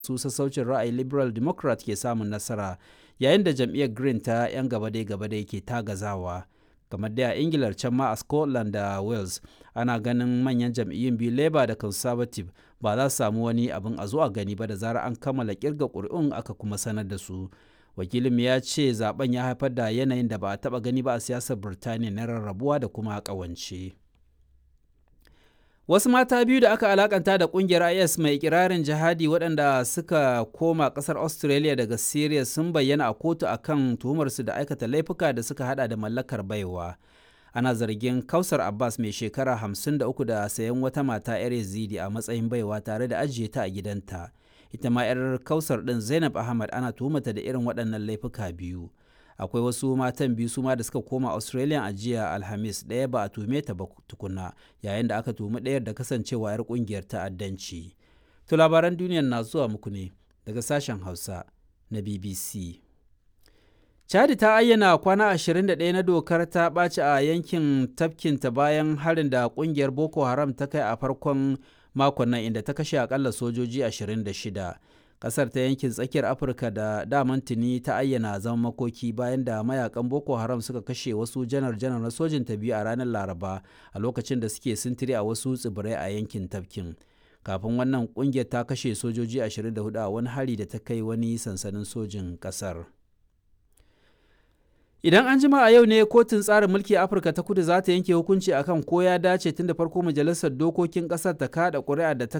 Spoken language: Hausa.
su sassaucin ra'ayi liberal democrat ke samun nasara yayin da jam'iyyar green ta 'yan gabadai-gabadai ke tagazawa kamar da a ingilar can ma a scotland da wales ana ganin manyan jam'iyyun biyu labour da conservative ba za su samu wani abin a zuwa gani ba da zarar an kammala kirga ƙuri'un aka kuma sanar da su wakilin ya ce zaben ya haifar da yanayin da ba a taba gani ba a siyasar birtaniya na rarrabuwa da kuma ƙawance. Wasu mata biyu da aka alakanta da kungiyar IS mai ikirarin jihadi waɗanda suka koma ƙasar Australia daga Syria sun bayyana a kotu akan tuhumarsu da aikata laifuka da suka hada da mallakar baiwa. Ana zargin Kausar Abbas mai shekara 53 da sayan wata mata 'yar Yazidi a matsayin baiwa tare da ajiye ta a gidanta. Ita ma 'yar Kausar ɗin Zainab Ahmad ana tuhumata da irin waɗannan laifuka biyu. akwai wasu matan biyu su ma da suka koma australia a jiya alhamis ɗaya ba a tume ta ba tukuna yayin da aka tumi ɗayar da kasancewa 'yar ƙungiyar ta'addanci to labaran duniyar na zuwa muku ne daga sashen hausa na bbc chadi ta ayyana kwana 21 na dokar ta ɓaci a yankin tafkinta bayan harin da ƙungiyar boko haram ta kai a farkon makon nan inda ta kashe akalla sojoji 26 kasar ta yankin tsakiyar afirka da daman tuni ta ayyana zaman makoki bayan da mayakan boko haram suka kashe wasu janar-janar na sojin ta biyu a ranar laraba a lokacin da suke sintiri a wasu tsibirai a yankin tafkin kafin wannan kungiyar ta kashe sojoji 24 a wani hari da ta kai wani sansanin sojin kasar Idan an jima a yau ne kotun tsarin mulki Afirka ta kudu za ta yanke hukunci akan ko ya dace tun da farko majalisar dokokin kasar ta kada ƙuri'a da ta